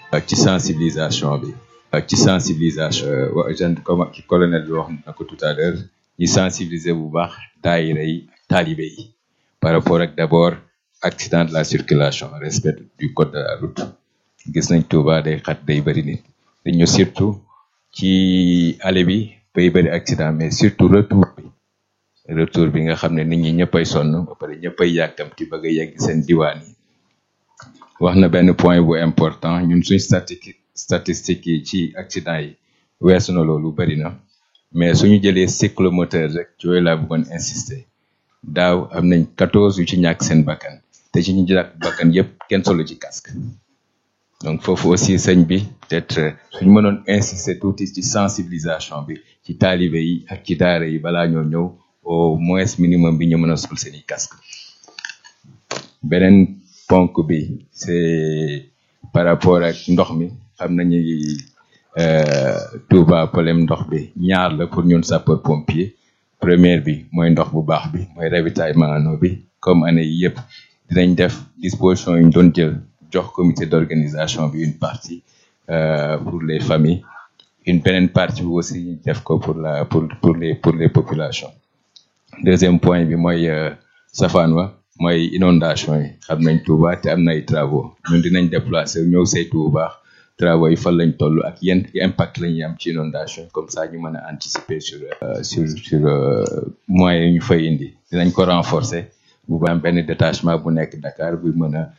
ak ci sensibilisation bi ak ci sensibilisation wa jeune comme colonel bi wax na ko tout à l'heure ñi sensibiliser bu baax daayira yi ak taalibe yi par rapport ak d'abord accident de la circulation respect du code de la route gis nañ Touba day xat day bëri nit dañu surtout ci aller bi bay bëri accident mais surtout retour bi retour bi nga xam ne nit ñi ñëppay sonn ba pare ñëppay yàkkamti bëgg a yegg seen diwaan yi wax na benn point bu important ñun suñ statistique statistique yi ci accident yi weesu na loolu bëri na mais suñu jëlee cyclomoteur rek ci yooyu laa bëggoon insister daaw am nañ quatorze yu ci ñàkk seen bakkan te ci ñu ñàkk bakkan yépp kenn solo ci casque donc foofu aussi sëñ bi peut-être suñu mënoon insister tuuti ci sensibilisation bi ci taalibe yi ak ci daara yi balaa ñoo ñëw au moins minimum bi ñu mën a sol seeni casque beneen ponk bi c'est par rapport ak ndox mi xam nañu Touba problème ndox bi ñaar la pour ñun sapeur pompier première bi mooy ndox bu baax bi mooy ravitaillement en eau bi comme année yi yëpp dinañ def disposition yu ñu doon jël jox comité d'organisation bi une partie euh, pour les familles une beneen partie bi aussi ñu def ko pour la pour pour les pour les populations deuxième point bi mooy safaan wa mooy inondation yi xam nañ Touba te am na ay travaux ñun dinañ déplacer ñëw saytu bu baax travaux yi fan lañ toll ak yenn impact la ñuy am ci inondation comme ça ñu mën a anticiper sur sur sur moyens yi ñu fay indi dinañ ko renforcer bu baax benn détachement bu nekk Dakar bu mën a